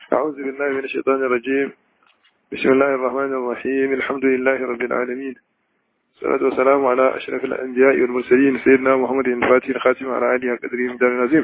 أعوذ بالله من الشيطان الرجيم بسم الله الرحمن الرحيم الحمد لله رب العالمين الصلاة والسلام على أشرف الأنبياء والمرسلين سيدنا محمد الفاتح الخاتم على آله قدره مدار العظيم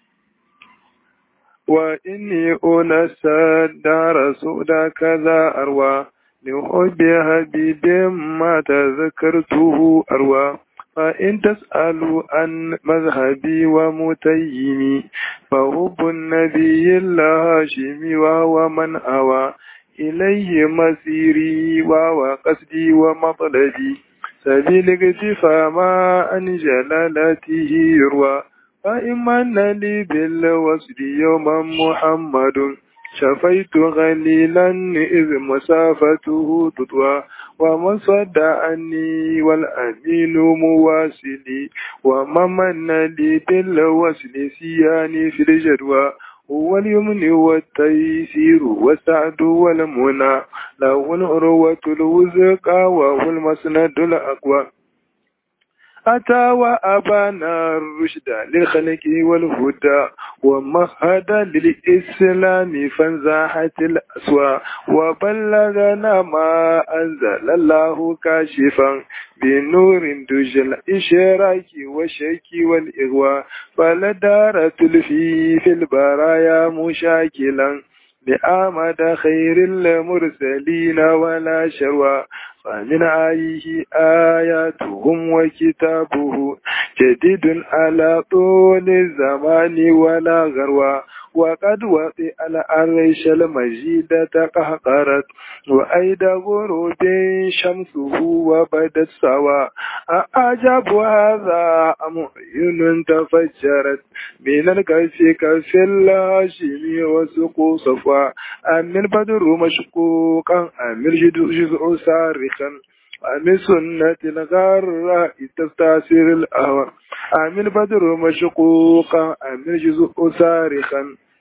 وإني أنسى دار سودا كذا أروى لحب حبيب ما تذكرته أروى فإن تسألوا عن مذهبي ومتيمي فحب النبي الهاشمي وهو من أوى إليه مسيري وهو قصدي ومطلبي سبيل اكتفى ما عن جلالته يروى فإما لي بالوصل يوما محمد شفيت غليلا إذ مسافته تطوى ومن صد عني والأمين مواسلي ومن لي بالوصل سياني في الجدوى هو اليمن والتيسير والسعد والمنى له العروة الوثقى وهو المسند الأقوى أتى وأبانا الرشد للخلق والهدى ومهد للإسلام فانزاحت الأسوى وبلغنا ما أنزل الله كاشفا بنور دج الإشراك والشك والإغواء فلدار تلفي في البرايا مشاكلا لآمد خير المرسلين ولا شروى فمن آيه آياتهم وكتابه جديد على طول الزمان ولا غروى وقد وطئ العرش المجيد تقهقرت وأيد غروب شمسه وبدت سوا أعجب هذا معين تفجرت من الكف كف الهاشمي وسقو صفا أم البدر مشقوقا أم الجزء صارخا أم سنة الغراء تستأثر الأهوى أم البدر مشقوقا أم الجزء صارخا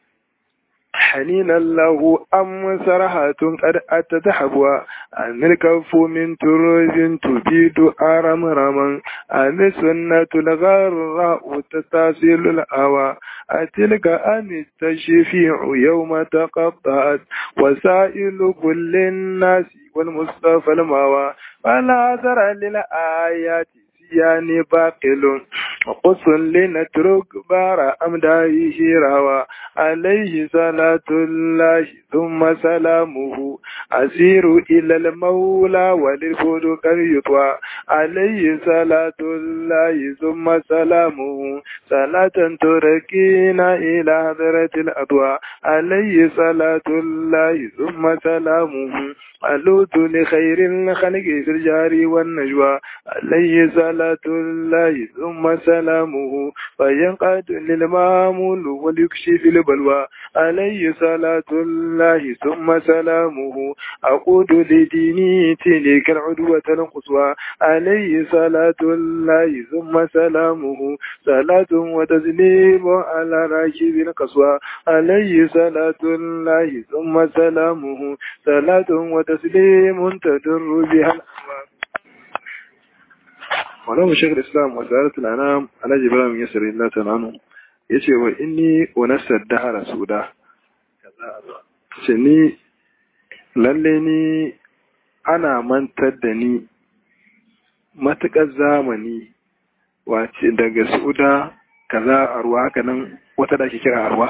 حنينا له أم سرحة قد أتت حبوا أم الكف من تراب تبيد أرمرما أم سنة الغراء تستأثر الأهوى أتلك أم التشفيع يوم تقطعت وسائل كل الناس والمصطفى الماوى فلا ترى للآيات يعني باقل وقص لنترك بار أمدائه روى عليه صلاة الله ثم سلامه أسير إلى المولى وللفود يطوى عليه صلاة الله ثم سلامه صلاة تركينا إلى حضرة الأضواء عليه صلاة الله ثم سلامه ألوت لخير الخلق في الجار والنجوى عليه صلاة الله ثم سلامه فينقاد للمامول وليكشف البلوى عليه صلاة الله ثم سلامه أقود لديني تلك العدوة القصوى عليه صلاة الله ثم سلامه صلاة وتسليم على راكب القصوى عليه صلاة الله ثم سلامه صلاة وتسليم تدر بها الأهوال ولو شيخ الإسلام وزارة الأنام على جبران يسر الله تعالى yace wa inni unasar dahara suda ce ni lalle ni ana mantar da ni matuƙar zamani wace daga suda kaza arwa haka nan wata da ake kira arwa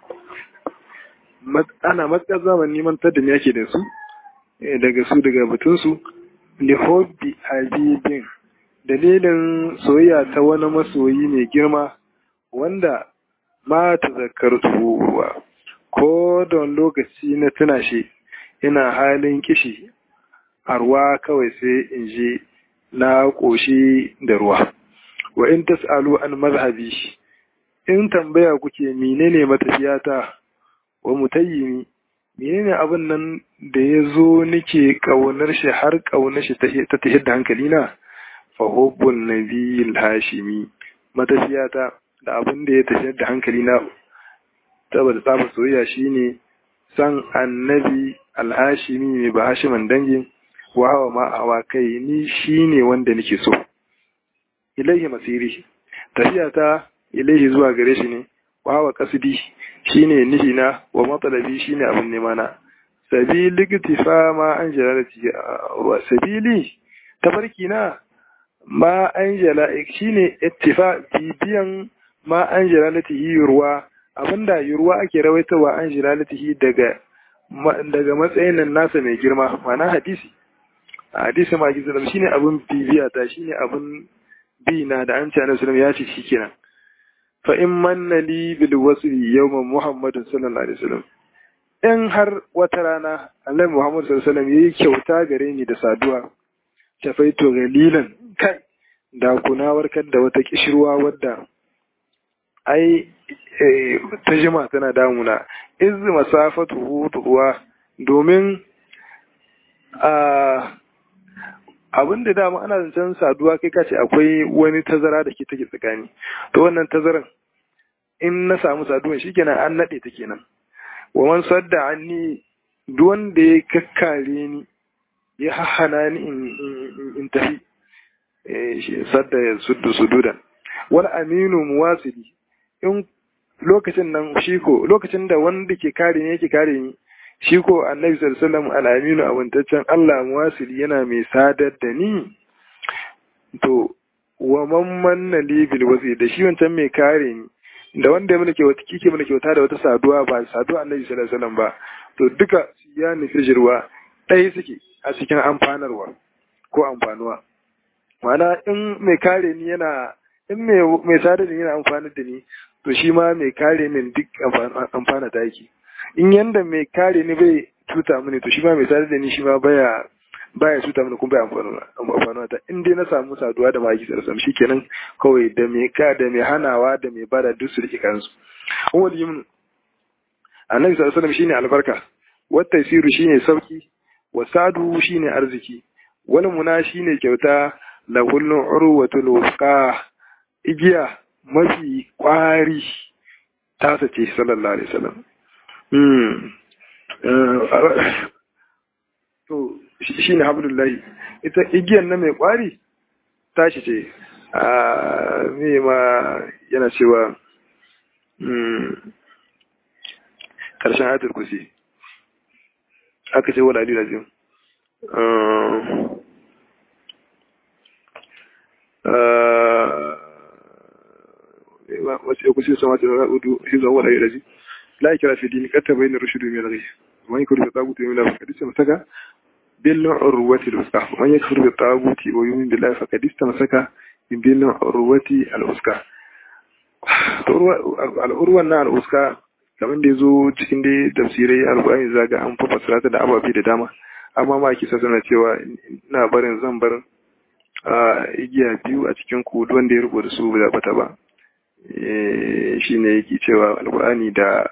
ana matuƙar zamani mantar da ni ake da su daga su daga batunsu lihobbi habibin dalilin soyayya ta wani masoyi mai girma wanda ma ta zakar ruwa ko don lokaci na tuna shi ina halin kishi a ruwa kawai sai in je na ƙoshi da ruwa wa in tas'alu an mazhabi in tambaya kuke menene matafiyata wa mutayyimi menene abin nan da ya zo nake ƙaunar shi har ƙaunar shi ta tahir da hankali na fahubbun nabiyil hashimi matafiyata da abin da ya tafiyar da hankali na saboda tsaba soyayya shine san annabi alhashimi mai ba hashiman dangin wa hawa ma hawa kai ni shine wanda nake so ilaihi masiri tafiyata ilaihi zuwa gare shi ne wa wa qasdi shine nihina wa matalabi shine abin nema na sabili iktifa ma an jalalati wa sabili tafarki na ma an jala shine ittifa bibiyan ma an jalalati yurwa abinda yurwa ake rawaitawa an jalalati daga daga matsayin nan nasa mai girma ma'ana hadisi hadisi ma gizo shine abin bibiya ta shine abin bi na da an ce annabi sallallahu ya ce shikenan fa in manna li bil wasli yawma muhammadin sallallahu alaihi wasallam in har wata rana annabi muhammad sallallahu alaihi wasallam yayi kyauta gare ni da saduwa tafaito galilan kai da kuna warkar da wata kishirwa wadda ai ta jima tana damuna iz masafatu hutuwa domin a abin da dama ana zancen saduwa kai kace akwai wani tazara da ke take tsakani to wannan tazaran in na samu saduwan shikenan an nade ta kenan wa man sadda anni duk wanda ya kakkare ni ya hahana ni in tafi sadda ya suddu sududan wal aminu muwasili in lokacin nan shi ko lokacin da wanda ke kare ni yake kare ni shi ko annabi sallallahu alaihi wasallam al-aminu abuntaccen Allah muwasili yana mai sadar da ni to wa man manna li bil wasi da shi wancan mai kare ni da wanda ya mulke wata kike mulke wata da wata saduwa ba saduwa annabi sallallahu alaihi wasallam ba to duka ya nufi jirwa ɗaya suke a cikin amfanarwa ko amfanuwa ma'ana in mai kare ni yana in mai sadar da ni yana amfanar da ni to shi ma mai kare min duk amfana ta yake in yanda mai kare ni bai tuta mini to shi ma mai sadar da ni shi ma baya baya tuta mini kuma bai amfanuwa ta in dai na samu saduwa da maki sarsam shikenan kawai da mai ka da mai hanawa da mai bada duk su rike kansu umar yimin annabi sallallahu alaihi wasallam shine albarka wata siru shine sauki wa sadu shine arziki wal muna shine kyauta la kullu urwatul wusqa igiya mafi kwari tasa ce sallallahu alaihi wasallam to shine hablullahi ita igiyan na mai kwari tashi ce a me ma yana cewa karshen ayatul kursi aka ce wala alil azim wasu yakusi sama ta ra'udu hizo wala alil azim la ikra fi dini katta bayna rushdu min al-ghayb man yakuru bi taguti min Allah faqad istamsaka bil urwati al-wuthqa man yakuru bi taguti wa yu'min billahi faqad istamsaka bil urwati al-wuthqa to al-urwan na al-wuthqa kamar da ya zo cikin dai tafsirai alƙur'ani zaga an fa fasara ta da ababe da dama amma ma kisa suna cewa ina barin zan bar igiya biyu a cikin ku wanda ya rubuta su ba bata ba shine yake cewa alƙur'ani da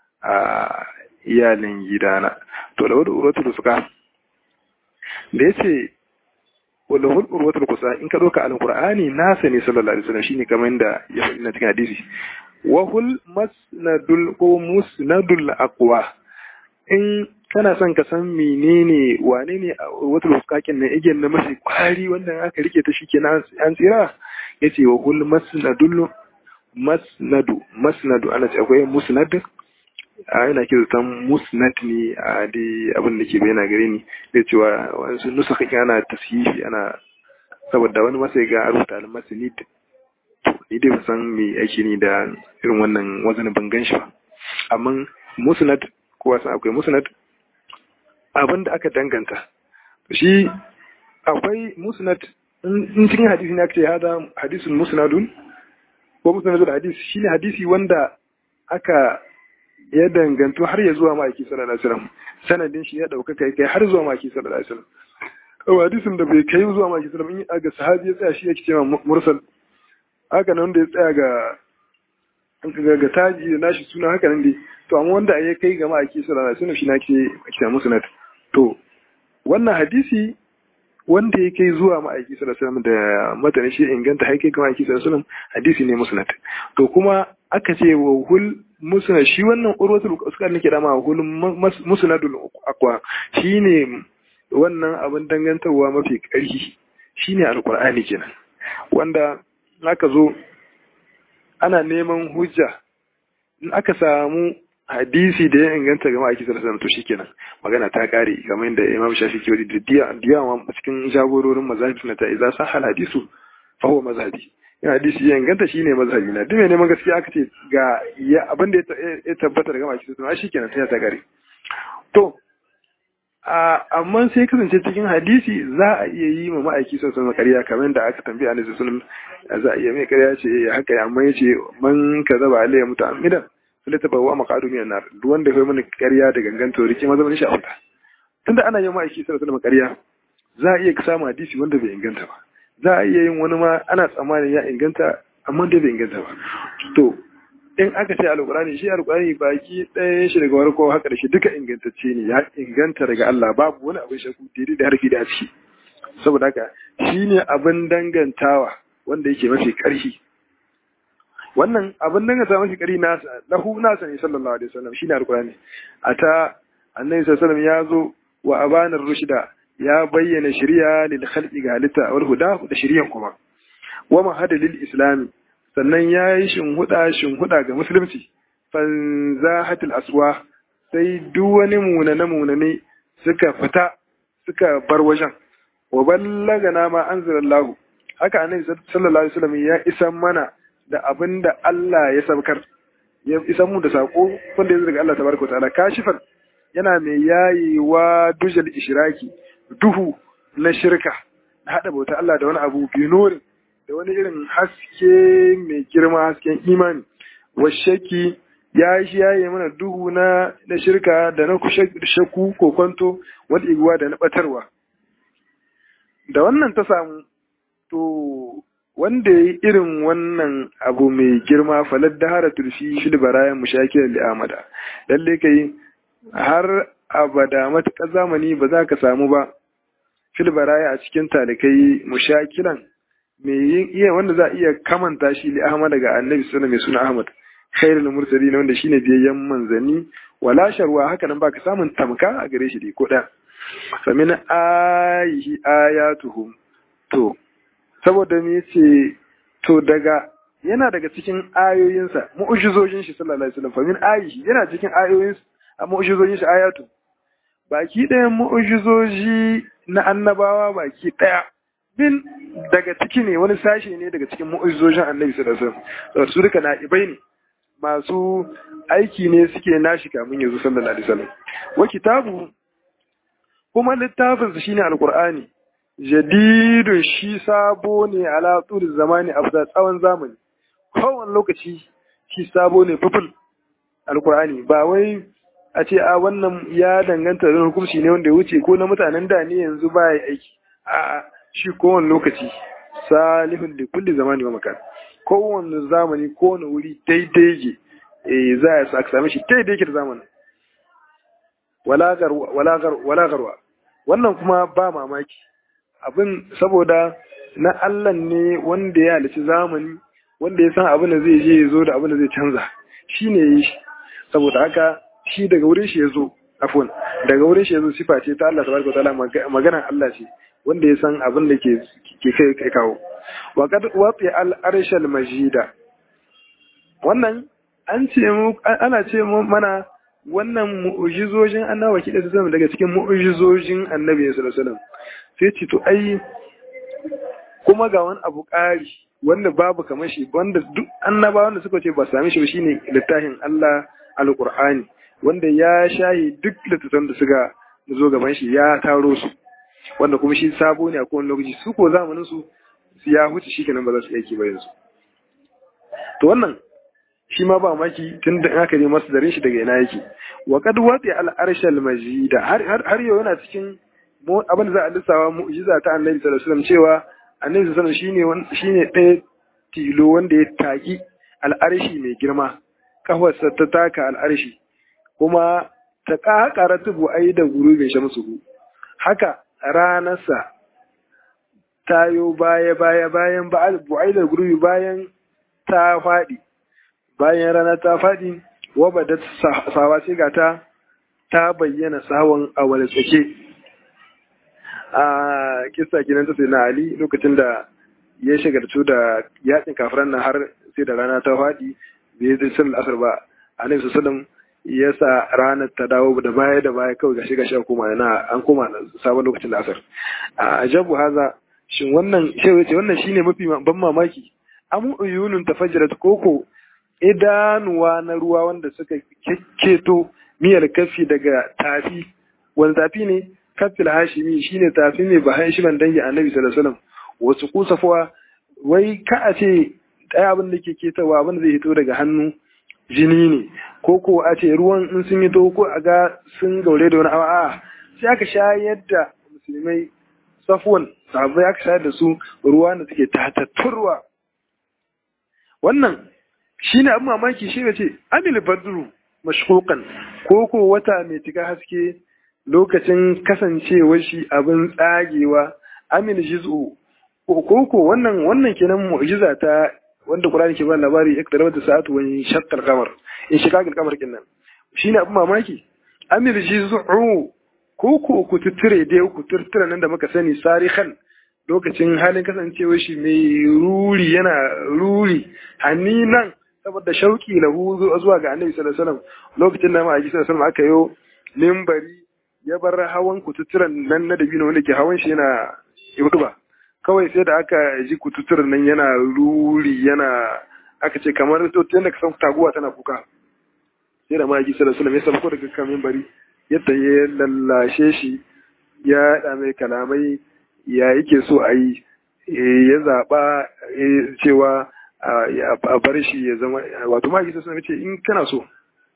iyalin gidana to da wadda urwatul suka da yace wala hul urwatul kusa in ka doka alƙur'ani nasa ne sallallahu alaihi wasallam shine kamar da ya faɗi na cikin hadisi wahul masnadul ko musnadul aqwa in kana son ka san menene wane ne wata luskakin na igiyar na mafi kwari wanda aka rike ta shi kenan an tsira yace wahul masnadul masnadu masnadu ana ce akwai musnad a yana kira ta musnad ne a dai abin da ke bayyana gare ni da cewa wasu nusa kake ana tashifi ana saboda wani masai ga rubuta al-masnid ni dai san me ake ni da irin wannan wazani ban gan shi ba amma musnad kowa san akwai musnad abin da aka danganta shi akwai musnad in cikin hadisi ne aka ce hada hadisun musnadun ko musnadul hadisi shine hadisi wanda aka ya dangantu har ya zuwa ma'aiki sallallahu alaihi wasallam sanadin shi ya dauka kai kai har zuwa ma'aiki sallallahu alaihi wasallam kawai hadisin da bai kai zuwa ma'aiki sallallahu alaihi wasallam in ga sahabi ya tsaya shi yake cewa mursal haka nan da ya tsaya ga ga taji da nashi suna haka nan dai to amma wanda ya kai ga ma'aiki sallallahu alaihi wasallam shi na ke kira musnad to wannan hadisi wanda ya kai zuwa ma'aiki sallallahu alaihi wasallam da matanin shi inganta har kai ga ma'aiki sallallahu alaihi wasallam hadisi ne musnad to kuma aka ce wa hul musnad shi wannan urwatul uskar nake da ma hul musnadul aqwa shine wannan abin dangantarwa mafi ƙarfi shine alqur'ani kenan wanda aka zo ana neman hujja in aka samu hadisi da ya inganta ga ma'aiki sallallahu alaihi to shikenan magana ta kare kamar yadda Imam Shafi ke wadi da diya ma cikin jagororin mazhabi suna ta idza sahal hadisu fa huwa mazhabi in hadisi ya inganta shine mazhabi na duk mai neman gaskiya aka ce ga ya abin da ya tabbata daga ma'aiki sallallahu alaihi shikenan sai ta kare to amma sai kasance cikin hadisi za a iya yi ma ma'aiki sallallahu alaihi ƙarya kamar da aka tambaye annabi sallallahu alaihi za a iya mai ƙarya ce haka amma yace man kazaba alayya muta'ammidan sai ta bawa maqadu min nar duk wanda ya mana ƙarya da gangan to rike maza mun shi auta tunda ana yin ma'aiki sallallahu alaihi ƙarya za a iya samu hadisi wanda bai inganta ba za a iya yin wani ma ana tsammanin ya inganta amma dai bai inganta ba to in aka ce alƙur'ani shi alƙur'ani baki ɗaya shi daga warko haka da shi duka ingantacce ne ya inganta daga Allah babu wani abin shakku daidai da harfi da a ciki saboda haka shi ne abin dangantawa wanda yake mafi ƙarfi wannan abin danganta mafi ƙarfi nasa lahu nasa ne sallallahu alaihi wasallam shine alƙur'ani a ta annabi sallallahu alaihi wasallam ya zo wa abanar rushda ya bayyana shari'a lil khalqi ga halitta wal huda da shari'an kuma wa mahada lil islami sannan ya yi shinhuda shinhuda ga musulunci fanzahatul aswa sai duk wani munane munane suka fita suka bar wajen wa ballagana ma anzalallahu haka annabi sallallahu alaihi wasallam ya isan mana da abinda Allah ya sabkar ya isan mu da sako wanda ya daga Allah tabaraka ta'ala kashifan yana mai yayewa dujal ishraki duhu na shirka hada bauta Allah da wani abu binorin da wani irin haske mai girma hasken imani washaki ya shi ya yi mana duhu na na shirka da na shakku ko kwanto wani iguwa da na batarwa da wannan ta samu to wanda ya yi irin wannan abu mai girma falar da hara turfi fil barayan mushakilar li'amada lalle kai har abada matuƙar zamani ba za ka samu ba fil baraya a cikin talikai mushakilan mai yin iya wanda za a iya kamanta shi li Ahmad daga Annabi sallallahu mai suna Ahmad khairul mursalin wanda shine biyayyen manzanni wala sharwa haka nan baka samun tamka a gare shi dai ko da famin ayihi ayatuhum to saboda me yace to daga yana daga cikin ayoyinsa mu'jizojin shi sallallahu alaihi wasallam famin ayihi yana cikin ayoyin mu'jizojin shi ayatu baki ɗayan mu'jizoji na annabawa baki ɗaya bin daga ciki ne wani sashe ne daga cikin mu'ujizojin annabi sallallahu alaihi wasallam su duka na'ibai ne masu aiki ne suke nashi kamun yanzu sallallahu alaihi wasallam wa kitabu kuma littafin su shine alqur'ani jadidun shi sabo ne ala tsul zamani a tsawon zamani kowane lokaci shi sabo ne fuful alqur'ani ba wai a ce a wannan ya danganta da hukunci ne wanda ya wuce ko na mutanen da ne yanzu ba ya aiki a'a shi kowane lokaci salihun da kulli zamani wa makan kowane zamani kowane wuri daidai ke eh za a sa same shi daidai ke da zamanin wala garwa wannan kuma ba mamaki abin saboda na Allah ne wanda ya halici zamani wanda ya san abin da zai je ya zo da abin da zai canza shi ne yi shi saboda haka shi daga wurin shi ya zo afon daga wurin shi ya zo sifa ce ta Allah tabaraka wa ta'ala magana Allah ce wanda ya san abin da ke kai kai kawo wa kad wati al arshal majida wannan an ce mu ana ce mu mana wannan mu'jizojin annabi kida su zama daga cikin mu'jizojin annabi sallallahu alaihi wasallam sai ce to ai kuma ga wani abu ƙari wanda babu kamar shi wanda duk annabawa wanda suka ce ba sami shi ba shine littafin Allah alqur'ani wanda ya shayi duk littattafan da suka zo gaban shi ya taro su wanda kuma shi sabo ne a kowane lokaci su ko zamanin su ya huce shi kenan ba za su aiki ba yanzu to wannan shi ma ba maki tun da aka je masu darin shi daga ina yake wa qad wati al arshal majida har har yau yana cikin abin da za a lissawa mu'jiza ta annabi sallallahu alaihi wasallam cewa annabi sallallahu alaihi wasallam shine shine ɗaya tilo wanda ya taki al'arshi mai girma kafarsa ta taka al'arshi kuma ta ƙaƙara tubu ai da gurubin shamsu haka ranarsa tayo baya baya bayan bu'ai da gurubi bayan ta faɗi bayan rana ta faɗi wabada sawa sai ga ta ta bayyana sawon a wani tsake a kisa kinan ta sai na ali lokacin da ya shagartu da yakin kafiran nan har sai da rana ta faɗi bai zai sallar asar ba annabi sallallahu ya sa ranar ta dawo da baya da baya kawai gashi gashi koma na an koma sabon lokacin da asar a ajabu haza shin wannan shehu ce wannan shine mafi ban mamaki am uyunun tafajjarat koko idanuwa na ruwa wanda suka kekketo miyar kafi daga tafi wani tafi ne kafil hashimi shine tafi mai bahan shi ban dangi annabi sallallahu alaihi wasallam wasu kusafuwa wai ka a ce ɗaya abin da ke ketawa abin da zai hito daga hannu jini ne ko ko a ce ruwan in sun yi ko a ga sun gaure da wani a'a sai aka shayar da musulmai safuwan sahabbai aka shayar da su ruwa da suke tatatturwa wannan shine abin mamaki shi ce amil badru mashkukan ko ko wata mai tika haske lokacin kasancewar shi abin tsagewa amil jiz'u ko ko wannan wannan kenan mu'jiza ta wanda Qur'ani ke ba labari iktaraba da sa'atu wa shaqqal qamar in shiqaqal qamar kinnan shine abin mamaki amil jiz'u ko ko ku tuture dai ku turtura nan da muka sani sarihan lokacin halin kasancewar shi mai ruri yana ruri haninan saboda shauki lahu zuwa ga Annabi sallallahu alaihi wasallam lokacin da ma'aji sallallahu alaihi wasallam aka yo mimbari ya bar hawan kututturan nan na dabino wanda ke hawan shi yana ba kawai sai da aka ji kututturan nan yana ruri yana aka ce kamar to yadda ka san taguwa tana kuka sai da ma'aji sallallahu alaihi wasallam ya sauko daga kan mimbari yadda ya lallashe shi ya da mai kalamai ya yake so a yi ya zaɓa cewa a bar shi ya zama wato ma gisa suna ce in kana so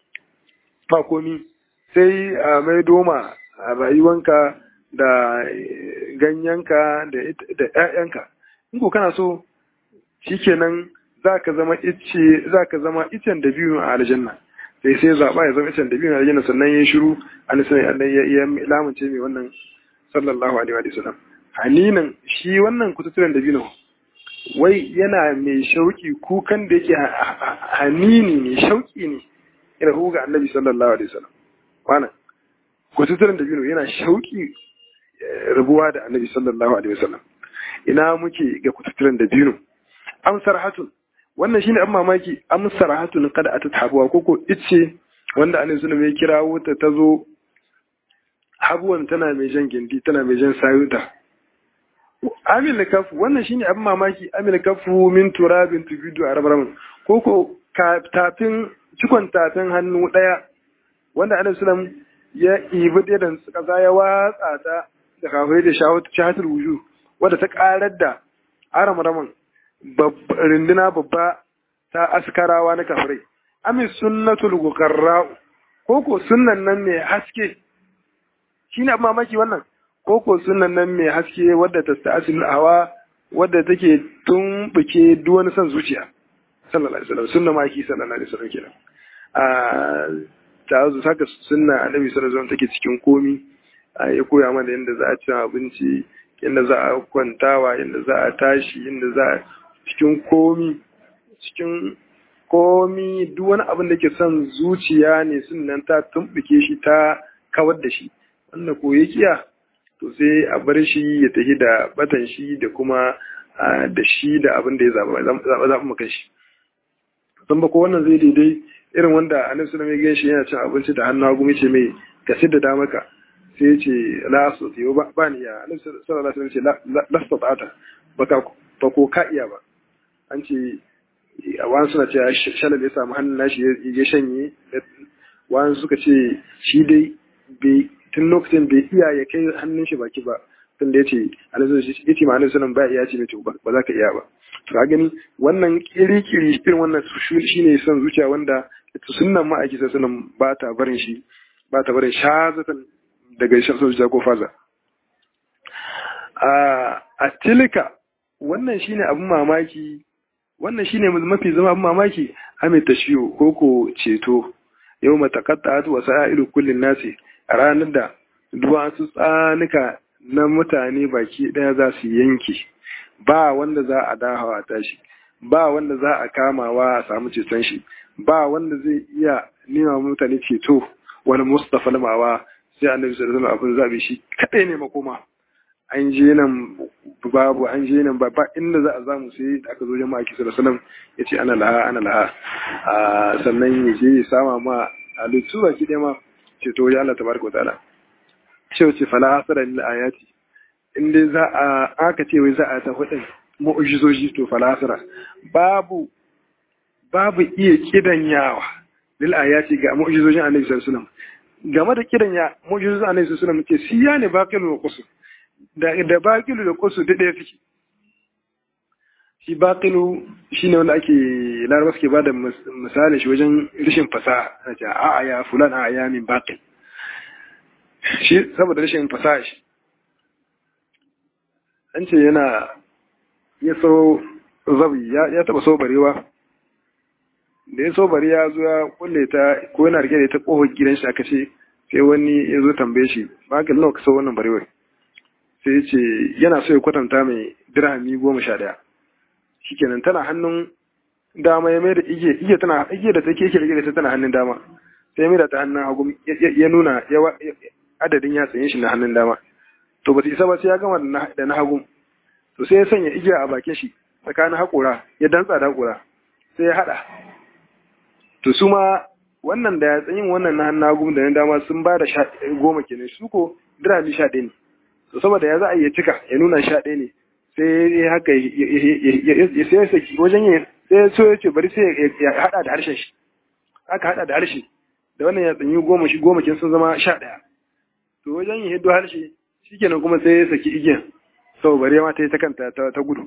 ba komi sai a mai doma a rayuwanka da ganyenka da ‘ya'yanka in ko kana so shikenan za ka zama ice za ka zama icen da biyu a aljanna sai sai zaɓa ya zama icen da biyu a aljanna sannan ya shiru an sai ya lamunce mai wannan sallallahu alaihi wa sallam haninan shi wannan kututturen da biyu wai yana mai shauki kukan da yake hanini ne shauki ne ina ga annabi sallallahu alaihi wasallam wannan kututturen da biyu yana shauki rabuwa da annabi sallallahu alaihi wasallam ina muke ga kututturen da biyu amsar hatun wannan shine an mamaki amsar hatun kada atat habuwa koko ice wanda annabi sallallahu alaihi wasallam ya kirawo ta tazo habuwan tana mai jan gindi tana mai jan sayuta amil kafu wannan shine abin mamaki amil kafu min turabin tubidu a rabramin ko ko tafin cikon tafin hannu daya wanda annabi sallam ya ibi da kaza ya watsa ta da kafai da shahatul wuju wanda ta karar da aramraman rinduna babba ta askarawa na kafirai amin sunnatul guqarra ko ko sunnan nan mai haske shine abin mamaki wannan koko sunan nan mai haske wadda ta sta'asil hawa wadda take tumbuke duk wani son zuciya sallallahu alaihi wasallam sunna maki sallallahu alaihi wasallam kenan a ta zo saka sunna annabi sallallahu alaihi wasallam take cikin komi ya koya mana yadda za a ci abinci yadda za a kwantawa yadda za a tashi yadda za a cikin komi cikin komi duk wani abin da ke son zuciya ne sunnan ta tumbuke shi ta kawar da shi wanda ko ya kiya to sai a bar shi ya tafi da batan shi da kuma da shi da abin da ya zaba zaɓa maka shi don ba ko wannan zai daidai irin wanda annabi sallallahu alaihi wasallam yana cin abinci da hannu hagu ce mai ka sidda da maka sai ce la su tiyo ba ba ni ya annabi sallallahu alaihi wasallam ce la stata'ata baka ba ko ka iya ba an ce wani suna ce shalal ya samu hannun nashi ya shanye wani suka ce shi dai bai tun lokacin bai iya ya kai hannun shi baki ba tun da ya ce ya ce ma'anar sunan ba iya ce mai ba ba za ka iya ba to ka gani wannan kiri-kiri irin wannan shi ne son zuciya wanda sunan ma'aiki sai sunan ba ta barin shi ba ta barin shazatan daga son zuciya ko faza a tilika wannan shine abin mamaki wannan shine mafi zama abin mamaki ame tashiyo ko ko ceto yau matakatta wa sa'ilu kullin nasi a ranar da duwatsu tsanuka na mutane baki ɗaya za su yanke ba wanda za a dahawa tashi ba wanda za a kamawa a samu ceton shi ba wanda zai iya nema mutane ceto wani mustafa lamawa sai annabi sallallahu alaihi wasallam abin zabi shi kadai ne makoma an je nan babu an je nan ba inda za a zamu sai da aka zo jama'a kisa da salam ya ce ana laha ana laha sannan ya je ya sama ma a lutu baki ɗaya ma ce to wajen Allah tabaraka wa ta'ala ce wace fala hasara lil ayati in dai za a aka ce wai za a ta hudin mu'jizoji to fala hasara babu babu iya kidanyawa lil ayati ga mu'jizojin Annabi sallallahu alaihi wasallam game da kidanya mu'jizojin Annabi sallallahu alaihi wasallam ce siya ne baqilu wa qusur da da baqilu da qusur da ɗaya suke shi baqilu shine wanda ake laraba suke bada misali shi wajen rishin fasaha na ce a ya fulan a ya min baqil shi saboda rashin fasaha shi an ce yana ya so zabi ya taba so barewa da ya so bari ya zo ya kulle ta ko yana rike da ta kofar gidan shi aka ce sai wani ya zo tambaye shi ba ka nawa ka so wannan barewar sai ya ce yana so ya kwatanta mai dirhami goma sha ɗaya shikenan tana hannun dama ya mai da igiya igiya tana igiya da take yake rike da ta tana hannun dama sai ya mai da ta hannun hagu ya nuna adadin ya tsaye shi na hannun dama to ba su isa ba sai ya gama da na hagu to sai ya sanya igiya a bakin shi tsakanin haƙora ya dantsa da haƙora sai ya haɗa to su ma wannan da ya tsayin wannan na hannun hagu da na dama sun ba da goma kenan su ko dirami sha ɗaya ne to saboda ya za a iya cika ya nuna sha ɗaya ne sai ya haka ya sai saki wajen yin sai so ya ce bari sai ya haɗa da harshen shi aka haɗa da harshe da wannan ya tsanyi goma shi goma kin sun zama sha ɗaya to wajen yin hiddo harshe shikenan kuma sai ya saki igiyan sau bare ma ta yi ta kanta ta gudu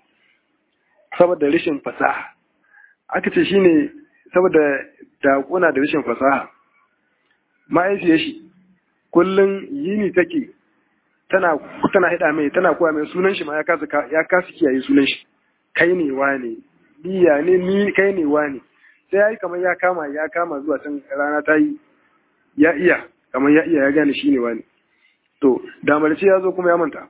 saboda rashin fasaha aka ce shine saboda dakuna da rashin fasaha ma'aifiyar shi kullum yini take tana tana hida mai tana koya mai sunan shi ma ya kasa ya kasa kiyaye sunan shi kai ne wane biya ne ni kai ne wane sai yayi kamar ya kama ya kama zuwa can rana ta yi ya iya kamar ya iya ya gane shi ne wane to damarci ya zo kuma ya manta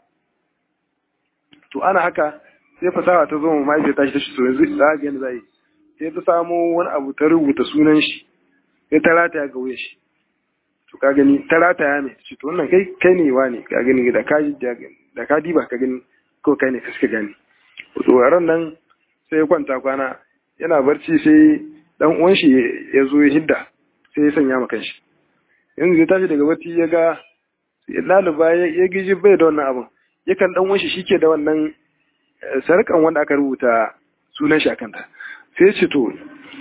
to ana haka sai fasaha ta zo mu mahaifiyar tashi ta shi to yanzu za ga yadda za yi sai ta samo wani abu ta rubuta sunan shi sai ta rataya ga wuya shi to ka gani ta rataya mai ce to wannan kai kai ne wa ne ka gani da ka da ka diba ka gani ko kai ne ka suka gani to ran nan sai ya kwanta kwana yana barci sai dan uwan shi ya zo ya hidda sai ya sanya ma kanshi yanzu ya tashi daga barci ya ga laluba ya giji bai da wannan abun yakan dan uwan shi shike da wannan sarkan wanda aka rubuta sunan shi a kanta sai ce to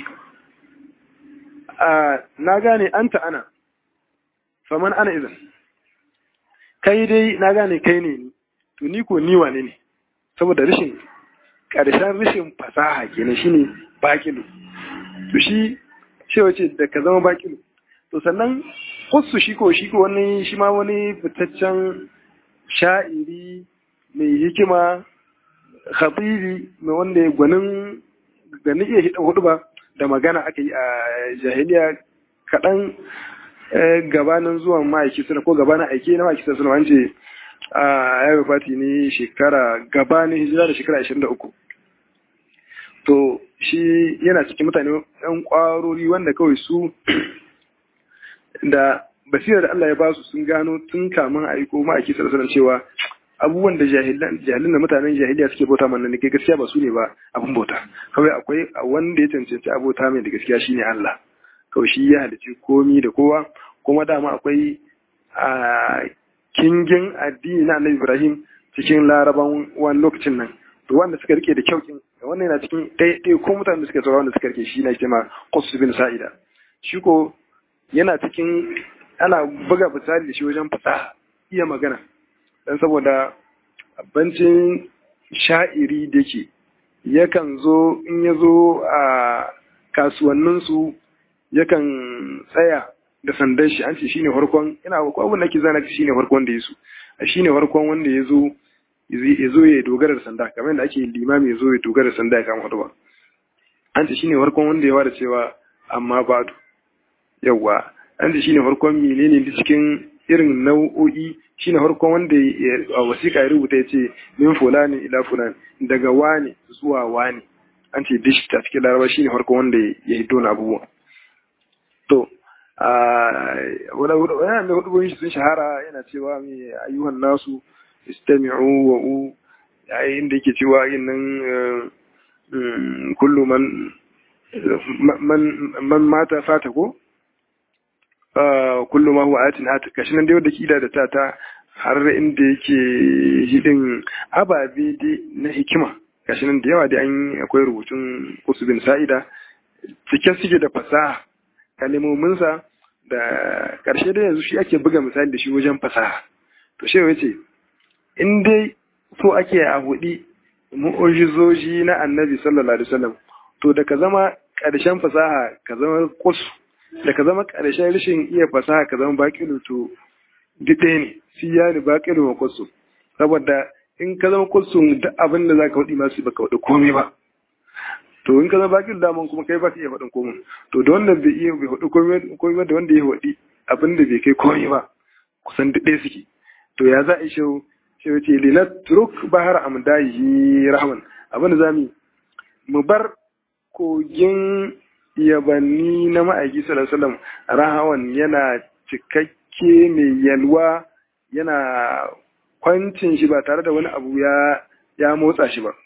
na gane anta ana faman ana izin kai dai na gane kai ne ni to ni ko ni wane ne saboda rashin ƙarshen rashin fasaha kenan shine bakilu to shi ce wace da ka zama bakilu to sannan hussu shi ko shi ko wani shi ma wani fitaccen sha'iri mai hikima khatibi mai wanda gwanin ganin iya hida hudu ba da magana aka yi a jahiliya kaɗan gabanin zuwan ma'aiki suna ko gabanin aiki na ma'aiki suna wance a ya fati ne shekara gabanin hijira da shekara 23 to shi yana cikin mutane yan kwarori wanda kawai su da basira da Allah ya ba su sun gano tun kamun aiko ma'aiki suna cewa abubuwan da jahilin da mutanen jahiliya suke bauta mana ne gaskiya ba su ne ba abin bauta kawai akwai wanda ya cancanci abota mai da gaskiya shine Allah kawai shi ya halicci komi da kowa kuma dama akwai a kingin addini na Annabi Ibrahim cikin laraban wani lokacin nan to wanda suka rike da kyaukin wannan yana cikin ɗaya ko mutanen da suka tsara wanda suka rike shi na kima Qus bin Sa'ida shi ko yana cikin ana buga misali da shi wajen fasaha iya magana dan saboda abincin sha'iri da ke yakan zo in ya zo a kasuwanninsu yakan tsaya da sandan shi an ce shine farkon ina ko abin da ke zana shine farkon da yaso shine farkon wanda ya zo ya zo ya dogara da sanda kamar da ake limami ya zo ya dogara da sanda ya kama hudu an ce shine farkon wanda ya wada cewa amma badu yawa an ce shine farkon menene da cikin irin nau'o'i shine farkon wanda a wasiƙa ya rubuta ya ce min fulani ila fulani daga wani zuwa wani an ce dish ta cikin laraba shine farkon wanda ya hiddo na abubuwa to wani da hudubun shi sun shahara yana cewa mai ayyuhan nasu istami'u wa u yayin da yake cewa yin nan kullu man man mata fata ko kullu ma huwa atin at kashi nan dai wanda kida da ta ta har inda yake hidin ababe dai na hikima gashi nan da yawa dai an akwai rubutun usubin sa'ida cike suke da fasaha kalmominsa da ƙarshe dai yanzu shi ake buga misali da shi wajen fasaha to shi yace in dai so ake a hudi mu'ujizoji na annabi sallallahu alaihi wasallam to da ka zama ƙarshen fasaha ka zama kusu da ka zama ƙarshen rashin iya fasaha ka zama baƙilu to duk ɗaya ne shi ya ni baƙilu wa kusu saboda in ka zama kusu duk abin da za ka faɗi masu baka faɗi komai ba to in ka zama baƙilu daman kuma kai ba ka iya faɗin komai to da wanda bai iya bai faɗi komai ba da wanda ya faɗi abin da bai kai komai ba kusan duk ɗaya suke to ya za a yi shau shau ce linat turuk bahar amdahi rahman abin da za mu mu bar kogin yabanni na ma'aiki sallallahu rahawan yana cikakke mai yalwa yana kwancin shi ba tare da wani abu ya ya motsa shi ba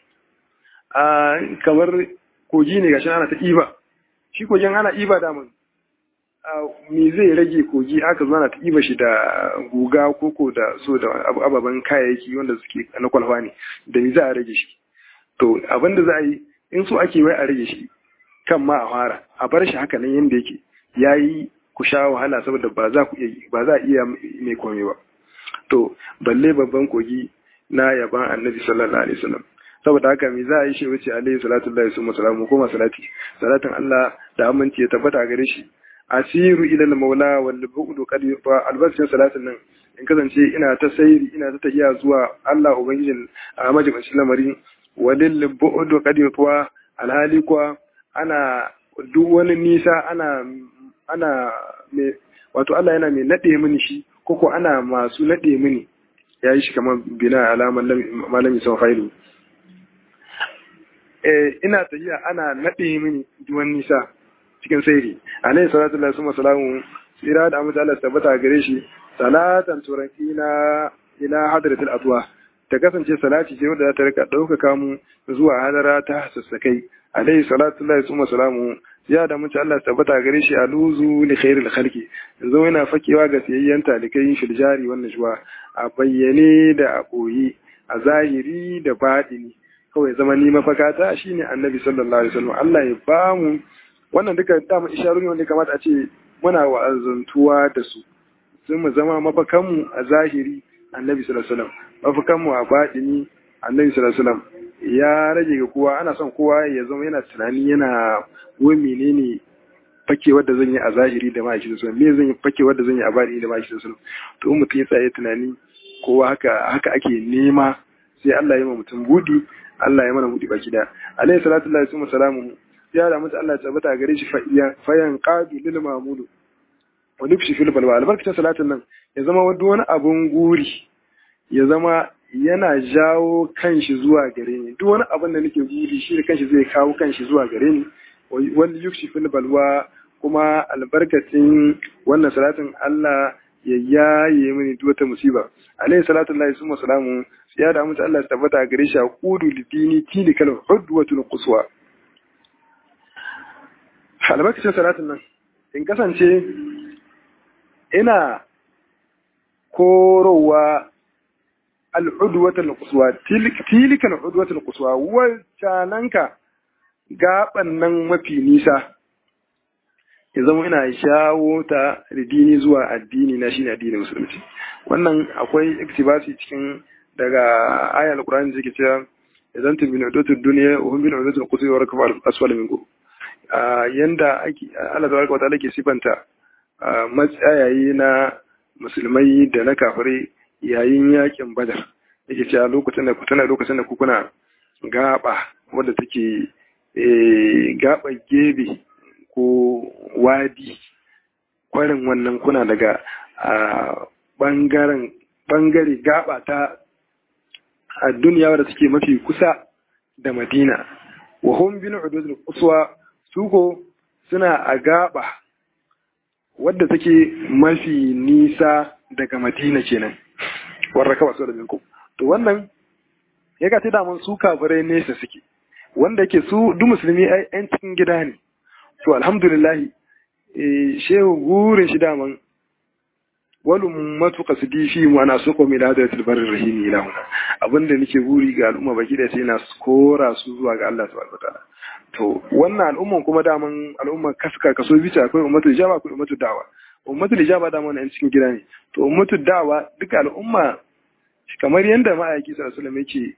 a kamar kogi ne gashi ana ta iba shi kogin ana iba da mun me zai rage kogi aka zo ana ta iba shi da guga koko da so da ababen kayayyaki wanda suke na kwalfa ne da me za a rage shi to abin da za a yi in so ake wai a rage shi kan ma a fara a bar shi haka nan yadda yake ya yi ku sha wahala saboda ba za ku iya ba za a iya mai komai ba to balle babban kogi na yaban annabi sallallahu alaihi wasallam saboda haka me za a yi shi wuce alaihi salatu lillahi summa salamu koma salati salatin Allah da aminci ya tabbata gare shi asiru ila al-maula wal bu'du qad fa albasin salatin nan in kasance ina ta sayri ina ta tafiya zuwa Allah ubangijin a majalisin lamarin walil bu'du qad yutwa alhali kuwa ana duk wani nisa ana ana me wato Allah yana mai nade mini shi koko ana masu nade mini yayi shi kamar bina alaman malami sau failu eh ina tafiya ana nade mini duk wani nisa cikin sairi alayhi salatu lillahi wa salamu tsira da amince Allah tabbata gare shi salatan turakina ila hadratil atwa ta kasance salati ce wadda za ta rika ɗaukaka mu zuwa hadara ta sassakai alaihi salatu lillahi summa salamu ya da mutu Allah tabbata gare shi a luzu li khairil khalqi yanzu yana fakewa ga siyayyen talikai fil jari wannan shuwa a bayyane da a koyi a zahiri da baɗini kawai zama ni mafaka ta shine annabi sallallahu alaihi wasallam Allah ya ba mu wannan duka dama isharuni wanda kamata a ce muna wa'azantuwa da su sun mu zama mafakanmu a zahiri annabi sallallahu alaihi wasallam mafakanmu a baɗini annabi sallallahu alaihi wasallam ya rage ga kowa ana son kowa ya zama yana tunani yana wai menene fakewar da zan yi a zahiri da ma'aishi da sunan me zan yi fakewar da zan yi a baɗini da ma'aishi da sunan to in mutum ya tsaye tunani kowa haka haka ake nema sai Allah ya ma mutum budi Allah ya mana budi baki da alaihi salatu lillahi wa salamu ya da mutum Allah ya tabbata gare shi fayan qadu lil mamudu wa nufshi fil balwa albarkacin salatin nan ya zama wani abun guri ya zama yana jawo kanshi zuwa gare ni duk wani abin da nake guri shi da kanshi zai kawo kanshi zuwa gare ni wani yukshi fil balwa kuma albarkacin wannan salatin Allah ya yaye mini duk wata musiba alayhi salatu lillahi summa salamu ya da mutu Allah ya tabbata gare shi a qudu lidini tilikal hudwatul quswa albarkacin salatin nan in kasance ina korowa al'udwatul quswa tilika al'udwatul quswa wacananka gaban nan mafi nisa ya zama ina shawo ta ridini zuwa addini na shine addinin musulunci wannan akwai iktibasi cikin daga ayal qur'ani da ke cewa idan tu bin udutud dunya wa hum bin udutul quswa wa rakfa asfal minkum yanda ake Allah tabaraka wa ta'ala ke sifanta matsayayi na musulmai da na kafirai yayin yakin badar yake cewa lokacin da tana lokacin da kuna gaba wadda take gaba gebe ko wadi kwarin wannan kuna daga bangaren bangare gaba ta a duniya wadda take mafi kusa da madina wa hum bin ududul quswa suko suna a gaba wadda take mafi nisa daga madina kenan warra kaba su da minkum to wannan ya ga da mun su kafirai nesa suke wanda yake su duk musulmi ai yan cikin gida ne to alhamdulillah eh shehu gurin shi daman wal ummatu qasdi fi wa ana suqu min hadatil barri rahim ila huna abinda nake guri ga al'umma baki da sai na kora su zuwa ga Allah subhanahu wataala to wannan al'umman kuma daman al'umma kaska kaso bice akwai ummatu ijaba akwai ummatu da'wa ummatu ijaba daman yan cikin gida ne to ummatu da'wa duka al'umma kamar yanda ma'aiki sallallahu alaihi wasallam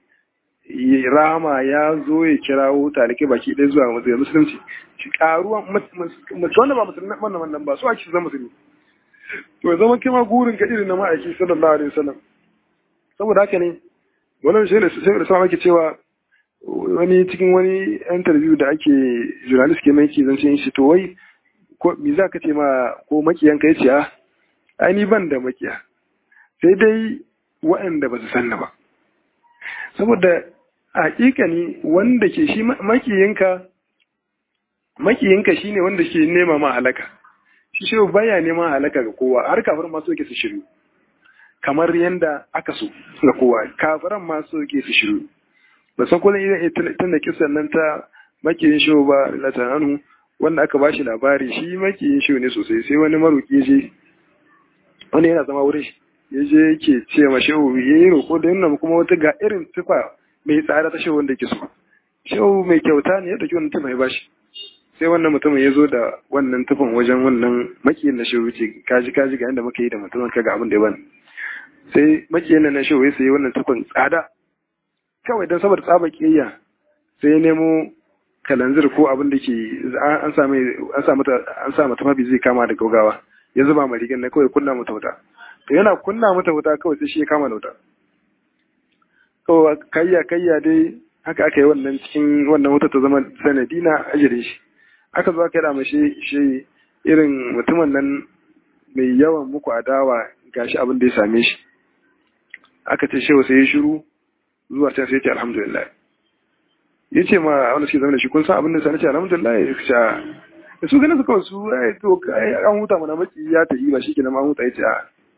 yake rama ya zo ya kirawo talike baki ɗaya zuwa matsayin musulunci shi karuwan mace wanda ba musulmi wannan wannan ba su ake zama musulmi to ya zama kima gurin ka irin na ma'aiki sallallahu alaihi wasallam saboda haka ne wannan shi ne sai da sama ake cewa wani cikin wani interview da ake journalist ke mai ke zance shi to wai ko me za ka ce ma ko makiyan ka yace a ai ni ban da makiya sai dai waɗanda ba su sanna ba saboda hakikani wanda ke shi makiyinka makiyinka shine wanda ke nema ma halaka shi shi baya neman halaka ga kowa har kafin ma so ke su shiru kamar yanda aka so ga kowa kafiran ma so ke su shiru ba san kullum idan tun da kisan nan ta makiyin shi ba latananu wanda aka bashi labari shi makiyin shi ne sosai sai wani maroki je wani yana zama wurin shi ya je yake ce ma shehu ya yi roƙo da yana kuma wata ga irin tufa mai tsada ta shehu wanda yake so shehu mai kyauta ne ya ɗauki wannan tufa ya bashi sai wannan mutumin ya zo da wannan tufan wajen wannan makiyin na shehu ce kaji kaji ga inda muka yi da mutumin ka ga abin da ya bani sai makiyin na shehu ya sayi wannan tufan tsada kawai don saboda tsaba kiyayya sai ya nemo kalanzir ko abin da ke an sa an sa mata an sa mata mafi zai kama da gaugawa ya zuba ma rigan na kawai kunna mata wuta to yana kunna mata wuta kawai sai shi ya kama da wuta kawai kayya kayya dai haka aka yi wannan cikin wannan wuta ta zama sanadi na ajiye shi aka zo aka yi dama shi shi irin mutumin nan mai yawan muku adawa gashi abin da ya same shi aka ce shewa sai ya shiru zuwa can sai ya ce alhamdulillah ya ce ma wanda suke zama da shi kun san abin da sani ce alhamdulillah ya ce da su ganin su kawai su ai to an huta mana maki ya ta yi ba shi kenan ma huta ya ce a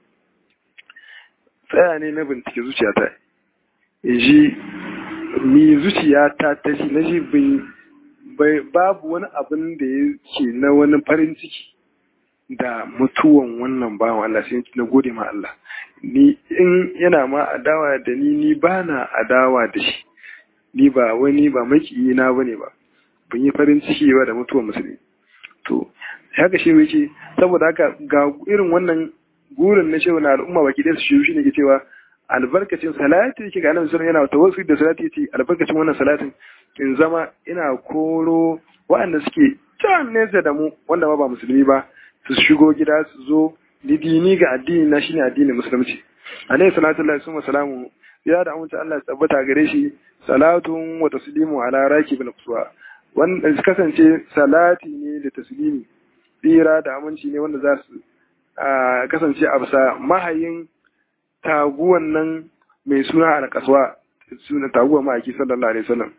tsaya ne na bincike zuciyata in ji ni zuciyata ta shi na ji bai babu wani abin da ya ke na wani farin ciki da mutuwan wannan bawan Allah sai na gode ma Allah ni in yana ma adawa da ni ni ba na adawa da shi ni ba wani ba makiyi na bane ba ban yi farin ciki ba da mutuwan musulmi to haka shi yake saboda haka ga irin wannan gurin na shehu na al'umma baki ɗaya su shi shi ne ke cewa albarkacin salati yake ga annabi sallallahu yana tawassul da salati yace albarkacin wannan salatin in zama ina koro waɗanda suke can nesa da mu wanda ma ba musulmi ba su shigo gida su zo lidini ga addini na shine addinin musulunci alayhi salatu lillahi summa salamu ya da amince Allah ya tabbata gare shi salatun wa taslimu ala rakibul quswa wanda su kasance salati ne da taslimi tsira da aminci ne wanda za su kasance a bisa mahayin taguwan nan mai suna alƙaswa suna taguwa ma'aiki sallallahu alaihi wasallam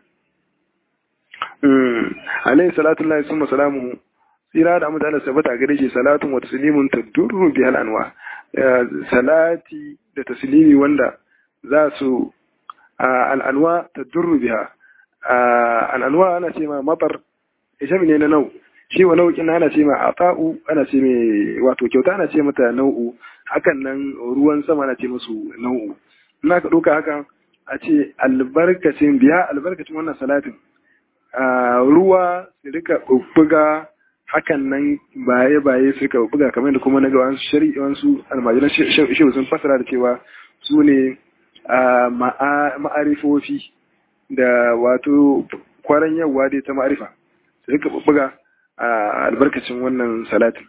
alaihi salatu lillahi summa salamu tsira da amince Allah tabbata gare shi salatun wa taslimun tadurru bi anwa salati da taslimi wanda za su al'anwa tadurru biha al'anwa ana ce ma matar ishami ne na nau shi wa nau'in ana ce ma ata'u ana ce mai wato kyauta ana ce mata nau'u hakan nan ruwan sama ana ce musu nau'u ina ka ɗauka haka a ce albarkacin biya albarkacin wannan salatin ruwa su rika buga hakan nan baye baye su rika buga kamar da kuma na ga wasu shari'i wasu almajiran shehu sun fasara da cewa su ne ma'arifofi da wato kwaran yawa dai ta ma'arifa su rika buga a albarkacin wannan salatin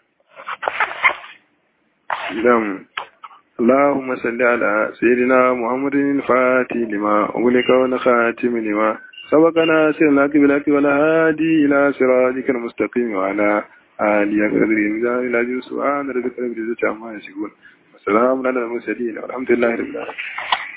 dan اللهم صل على سيدنا محمد الفاتح لما أغلق ونخاتم لما سبقنا سيرنا قبلك ولا هادي إلى صراطك المستقيم وعلى آله قدر الميزان إلى سبحان ربك رب العزة عما يصفون والسلام على المرسلين والحمد لله رب العالمين